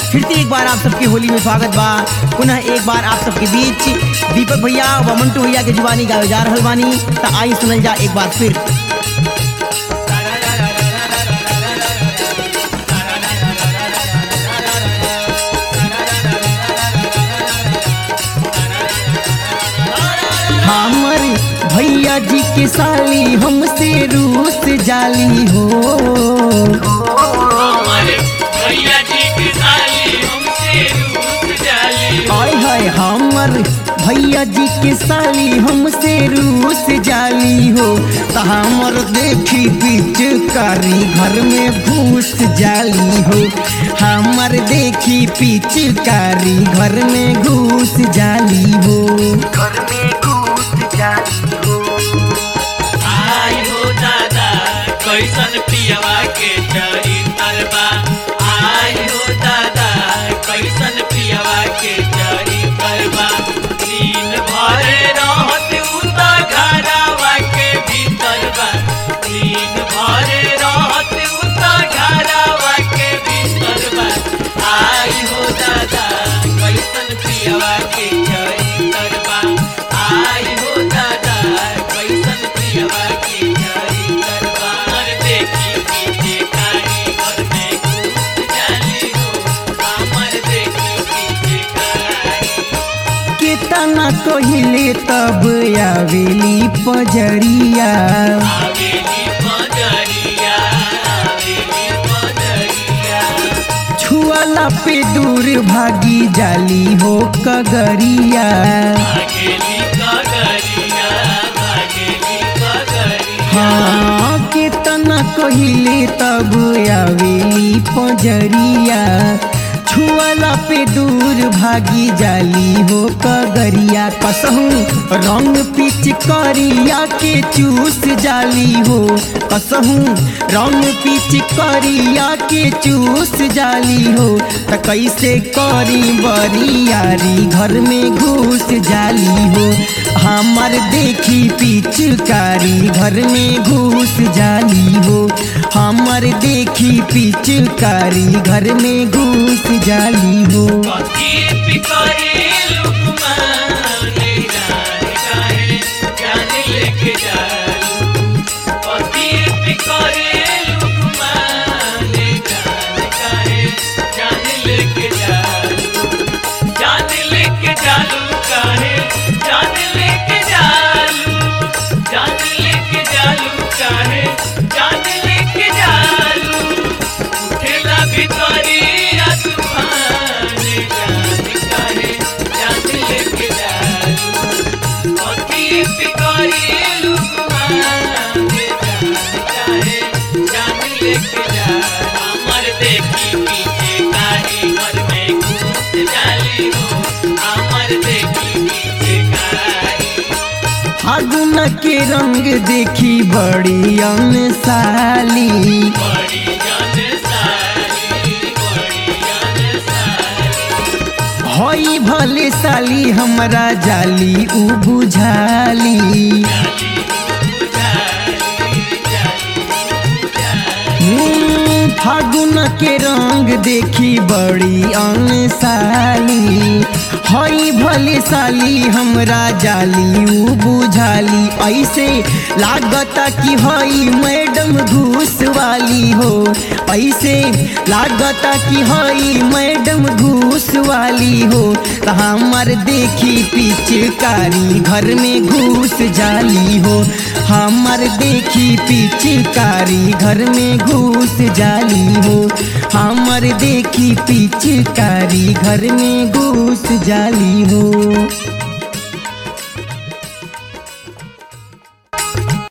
फिर से एक बार आप सबके होली में स्वागत बा पुनः एक बार आप सबके बीच दीपक भैया व मंटू भैया के जुबानी गावे जा रहल बानी त आई सुनल जा एक बार फिर हमर भैया जी के साली हमसे रूस जाली हो हमारे भैया जी की साली हमसे रूठ जाली हाय हाय हमर भैया जी के साली हमसे रूस जाली हो त हमर देखी पिचकारी घर में घूस जाली हो हमर देखी पिचकारी घर में घूस जाली हो घर में घूस जाली हो आई हो दादा कैसन पियवा के चरी तरबा आई हो दादा कैसन पियवा के चरी तरबा दिन भर रहत उता घरवा के भीतर बा दिन भर रहत उता घरवा के भीतर बा आई हो दादा कैसन पियवा के चरी तरबा आई हो दादा कैसन पियवा के चरी तरबा और देखी पीछे कारी घर में घुस जाली हो हमर देखी पीछे कारी केतना कहिले तब आवेली पजरिया आवेली पजरिया आवेली पजरिया छुअला पे दूर भागी जाली हो कगरिया भागेली कगरिया भागेली कगरिया हाँ केतना कहिले तब आवेली पजरिया छुअला पे दूर भागी जाली हो कगरिया कसहू रंग पिच करिया के चूस जाली हो कसहू रंग पिच करिया के चूस जाली हो त कैसे करी बरियारी घर में घुस जाली हो हमर देखी पिचकारी घर में घुस जाली हो हमर देखी पिचकारी घर में घुस जाली हो कथी पिकरे लुकमाने जान काहे जान लेके जालू कथी पिकरे लुकमाने जान काहे जान लेके जालू जान लेके जालू काहे जान लेके जालू जान लेके जालू काहे जान लेके जालू उठेला भितरिया तूफान जान काहे जान लेके जालू अति पिकरी लुकमान जान काहे जान लेके जालू हमर देखी पीछे काहे घर में घुस जाली हो हमर देखी पीछे काहे फागुन के रंग देखी बड़ी अनसाली बड़ी जान साली बड़ी जान साली हई भले साली हमरा जाली उ बुझाली हम्म, फागुन के रंग देखी बड़ी अनसाली हई भले साली हमरा जाली उ बुझाली ऐसे लागता कि हई मैडम घूस वाली हो ऐसे लागता कि हई मैडम घूस वाली हो त हमर देखी पिचकारी घर में घूस जाली हो हमर देखी पिचकारी घर में घूस जाली हो हमर देखी पिचकारी घर में घूस जाली हो